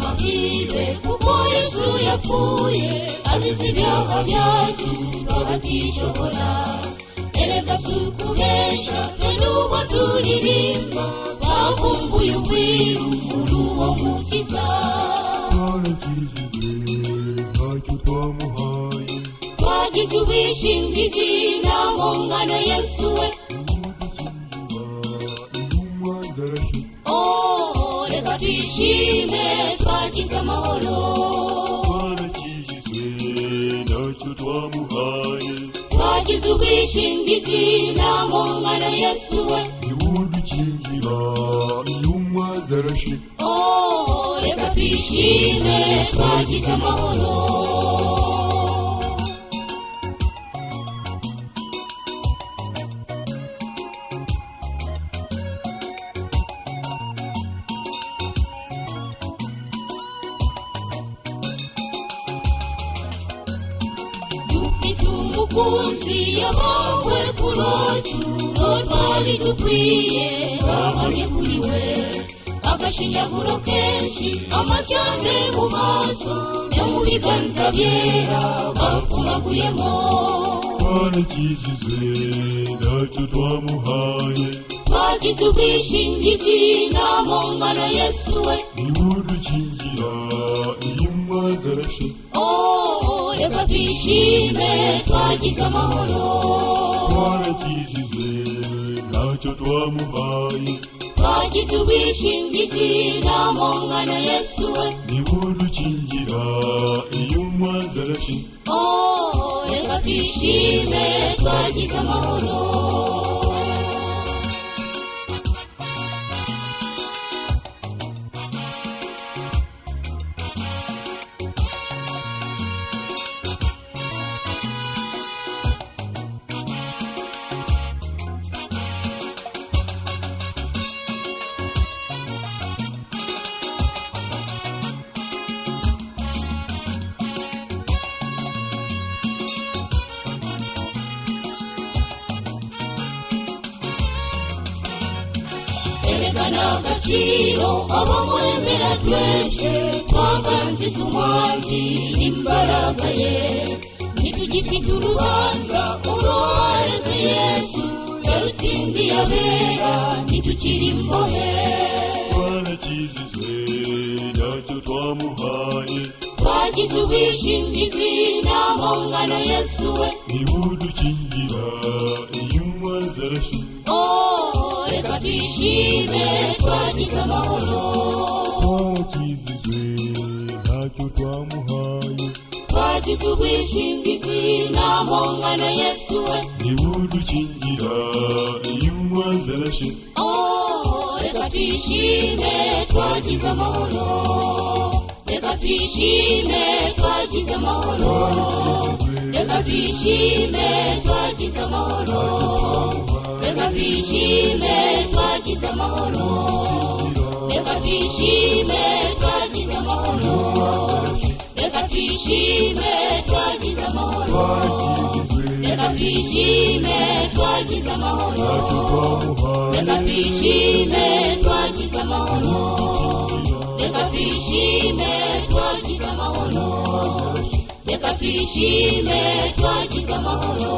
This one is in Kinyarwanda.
bahire kuko yesu yapfuye azize ibyaha byacu abatishoboye erega si ukubesha twe n'uwo turirimba bavumbuye ubwiru n'uwo mukiza twaragize ntacyo twamuhaye twagize ubwishingizi naho ngana yesu we intumwa zarashize oh reka twishime twagize amahoro twarakijijwe ntacyo twamuhaye twagize ubwishingizi naho ngana yesu we ntiwudukingira intumwa zarashize oh reka twishime twagize amahoro dufite umukunzi yabawe ku rocu uwo twari dukwiye babonye kuri we agashinyaguro kenshi amacyane mu maso no mu biganza byera bapfumaguyemo twarakijijwe ntacyo twamuhaye twagize ubwishingizi ntaho ngana yesu we ntiwudukingira intumwa zarashize oh reka twishime twagize amahoro twarakijijwe ntacyo twamuhaye twagize ubwishingizi ntaho ngana yesu we ntiwudukingira intumwa zarashize Oh, reka twishime twagize amahoro erekana agaciro abamwemera twese twaganze tumwanzi imbaraga ye ntitugifite urubanza urohereze yesu yarutsindiye abera ntitukiri imbohe twarakijijwe ntacyo twamuhaye twagize ubwishingizi ntaho ngana yesu we ntiwudukingira intumwa zarashize Oh, reka twishime twagize amahoro twarakijijwe ntacyo twamuhaye twagize ubwishingizi ntaho ngana yesu we ntiwudukingira intumwa zarashize Oh, reka twishime twagize amahoro reka twishime twagize amahoro reka twishime twagize amahoro reka twishime twagize amahoro reka twishime twagize amahoro reka twishime twagize amahoro reka twishime twagize amahoro reka twishime twagize amahoro reka twishime twagize amahoro reka twishime twagize amahoro